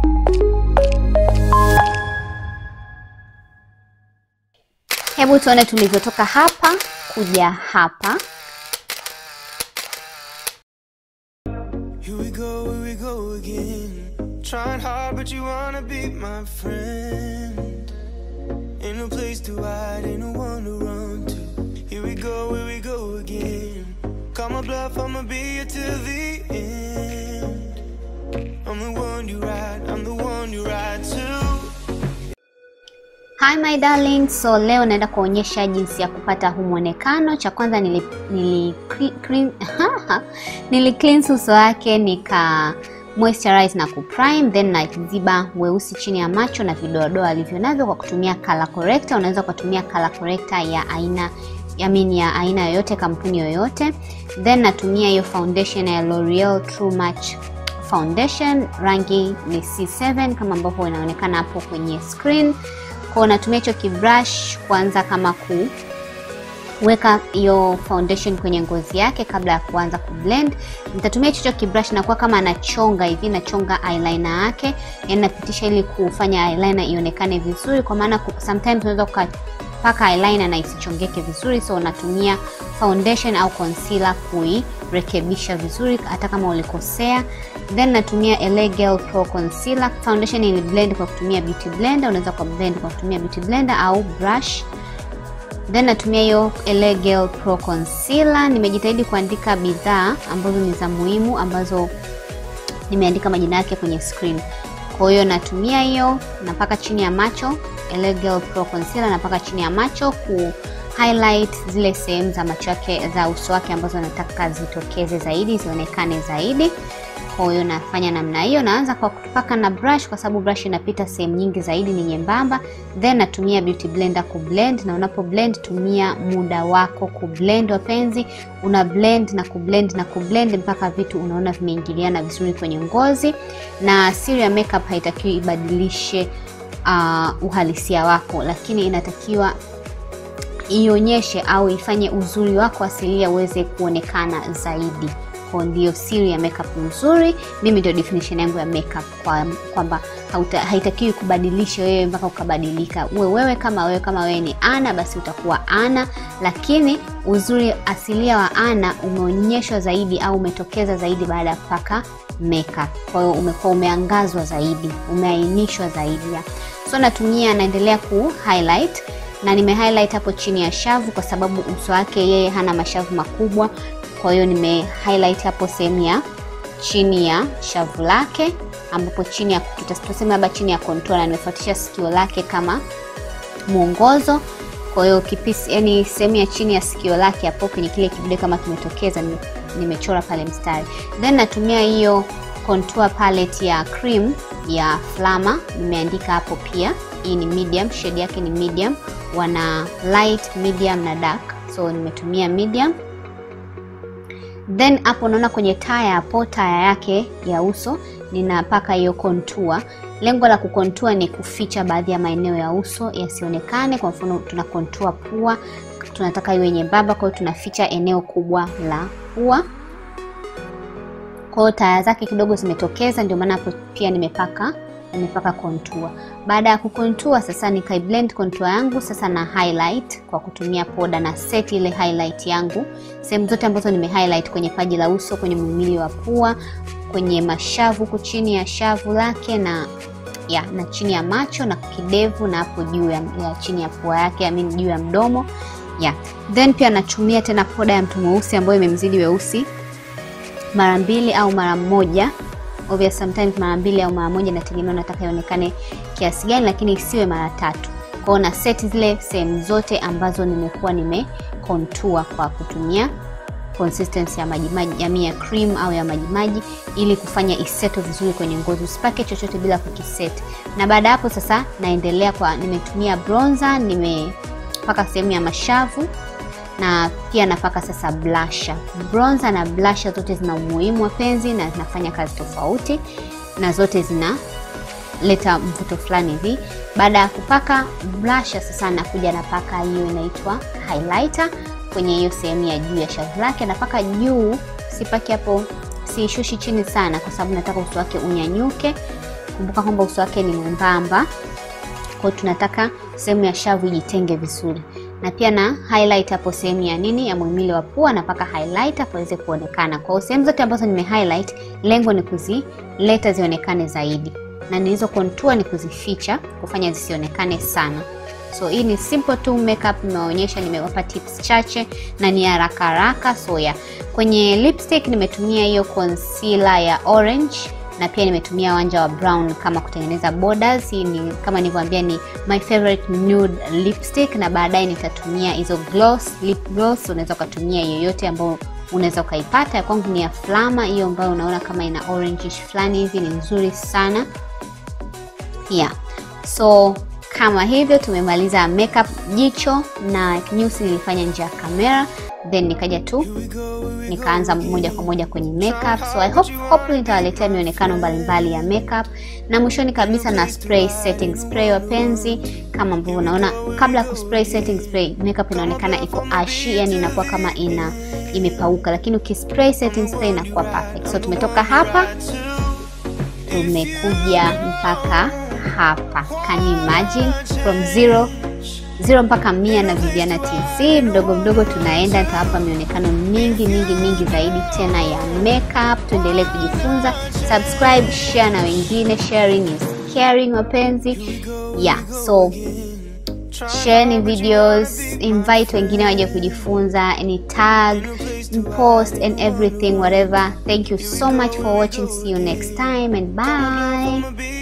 Hebu tuone tulivyotoka hapa kuja hapa. Here we go, here we go again. Trying hard, but you wanna be my friend. Ain't no place to hide, ain't no one to run to. Here we go, here we go again. Call my bluff, I'ma be here till the end. I'm the one you ride, I'm the one you ride to. Hi my darling, so leo naenda kuonyesha jinsi ya kupata huu mwonekano. Cha kwanza nili, nili, clean, nili cleanse uso wake nika moisturize na kuprime then naziba weusi chini ya macho na vidoadoa alivyo navyo kwa kutumia color corrector. Unaweza kutumia color corrector ya aina I mean ya aina yoyote, kampuni yoyote. Then natumia hiyo foundation ya L'Oreal True Match foundation, rangi ni C7 kama ambavyo inaonekana hapo kwenye screen kwa natumia hicho kibrush kwanza kama kuweka hiyo foundation kwenye ngozi yake kabla ya kuanza kublend. Nitatumia hicho kibrush na kuwa kama nachonga hivi, nachonga eyeliner yake, yani napitisha ili kufanya eyeliner ionekane vizuri, kwa maana sometimes unaweza ukapaka eyeliner na isichongeke vizuri, so natumia foundation au concealer kuirekebisha vizuri hata kama ulikosea. Then natumia LA Girl Pro Concealer. Foundation ili blend kwa kutumia beauty blender, unaweza kwa blend kwa kutumia beauty blender au brush. Then natumia hiyo LA Girl Pro Concealer. Nimejitahidi kuandika bidhaa ambazo ni za muhimu ambazo nimeandika majina yake kwenye screen. Kwa hiyo natumia hiyo, napaka chini ya macho LA Girl Pro Concealer, napaka chini ya macho ku highlight zile sehemu za macho yake za uso wake ambazo nataka zitokeze zaidi, zionekane zaidi. Kwa hiyo nafanya namna hiyo, naanza kwa kupaka na brush, kwa sababu brush inapita sehemu nyingi zaidi, ni nyembamba. Then natumia beauty blender kublend, na unapo blend tumia muda wako kublend, wapenzi. Una blend na kublend na kublend mpaka vitu unaona vimeingiliana vizuri kwenye ngozi. Na siri ya makeup haitakiwi ibadilishe uh, uhalisia wako, lakini inatakiwa ionyeshe au ifanye uzuri wako asilia uweze kuonekana zaidi. Kwa ndio siri ya makeup nzuri. Mimi ndio definition yangu ya makeup kwamba kwa haitakiwi kubadilisha wewe mpaka ukabadilika. Uwe wewe kama wewe kama wewe ni Ana basi utakuwa Ana, lakini uzuri asilia wa Ana umeonyeshwa zaidi au umetokeza zaidi baada ya kupaka makeup. Kwa hiyo umekuwa umeangazwa zaidi, umeainishwa zaidi ya. So natumia naendelea ku highlight na nime highlight hapo chini ya shavu kwa sababu uso wake yeye hana mashavu makubwa kwa hiyo nime highlight hapo sehemu ya chini ya shavu lake, ambapo chini ya tutasema labda chini ya contour, na nimefuatisha sikio lake kama mwongozo. Kwa hiyo kipisi, yani sehemu ya chini ya sikio lake hapo kwenye kile kidude kama kimetokeza, nimechora pale mstari. Then natumia hiyo contour palette ya cream ya Flama, nimeandika hapo pia. Hii ni medium, shade yake ni medium, wana light, medium na dark, so nimetumia medium then hapo unaona kwenye taya hapo, taya yake ya uso ninapaka hiyo contour. Lengo la kukontua ni kuficha baadhi ya maeneo ya uso yasionekane. Kwa mfano, tuna contour pua, tunataka iwe nyembamba, kwa hiyo tunaficha eneo kubwa la pua. Kwa hiyo taya zake kidogo zimetokeza, ndio maana hapo pia nimepaka nimepaka contour. Baada ya kukontua sasa, nikai blend contour yangu sasa na highlight kwa kutumia poda na set ile highlight yangu sehemu zote ambazo nime highlight kwenye paji la uso, kwenye muhimili wa pua, kwenye mashavu huku chini ya shavu lake na ya na chini ya macho na kidevu na hapo juu ya, ya chini ya pua yake, I mean juu ya mdomo ya then pia natumia tena poda ya mtu mweusi ambayo imemzidi weusi mara mbili au mara moja obvious sometimes mara mbili au mara moja, nategemea nataka ionekane kiasi gani, lakini isiwe mara tatu. Kwa hiyo na set zile sehemu zote ambazo nimekuwa nime contour kwa kutumia consistency ya maji maji, jamii ya cream au ya maji maji, ili kufanya iseto vizuri kwenye ngozi. Usipake chochote bila kukiset. Na baada hapo sasa, naendelea kwa nimetumia bronzer, nimepaka sehemu ya mashavu na pia napaka sasa blusher. Bronzer na blusher zote zina umuhimu wapenzi, na zinafanya kazi tofauti, na zote zinaleta mvuto fulani hivi. Baada ya kupaka blusher, sasa nakuja napaka hiyo inaitwa highlighter kwenye hiyo sehemu ya juu ya shavu lake. Napaka juu, sipaki hapo, siishushi chini sana, kwa sababu nataka uso wake unyanyuke. kumbuka kwamba uso wake ni mwembamba kwa hiyo tunataka sehemu ya shavu ijitenge vizuri na pia na highlight hapo sehemu ya nini ya muhimili wa pua napaka highlight hapo iweze kuonekana kwa hiyo sehemu zote ambazo nime highlight lengo ni kuzileta zionekane zaidi na nilizo contour ni kuzificha kufanya zisionekane sana so hii ni simple tu makeup nimeonyesha nimewapa tips chache na ni haraka haraka so ya kwenye lipstick nimetumia hiyo concealer ya orange na pia nimetumia wanja wa brown kama kutengeneza borders hii ni kama nilivyoambia ni my favorite nude lipstick na baadaye nitatumia hizo gloss lip gloss unaweza ukatumia yoyote ambayo unaweza ukaipata ya kwangu ni ya flama hiyo ambayo unaona kama ina orangish fulani hivi ni nzuri sana yeah so kama hivyo tumemaliza makeup jicho na nyusi nilifanya nje ya kamera then nikaja tu nikaanza moja kwa moja kwenye makeup so i hope hopefully nitawaletea mionekano mbalimbali ya makeup na mwishoni kabisa na spray setting spray wapenzi kama ambavyo unaona kabla ya kuspray setting spray makeup inaonekana iko ashi yani inakuwa kama ina imepauka lakini ukispray setting spray inakuwa perfect so tumetoka hapa tumekuja mpaka hapa can you imagine from zero zero mpaka mia na Viviana TZ mdogo mdogo tunaenda nitawapa mionekano mingi mingi mingi zaidi tena ya makeup tuendelee kujifunza subscribe share na wengine sharing is caring wapenzi yeah so share videos invite wengine waje kujifunza any tag post and everything whatever thank you so much for watching see you next time and bye I'ma be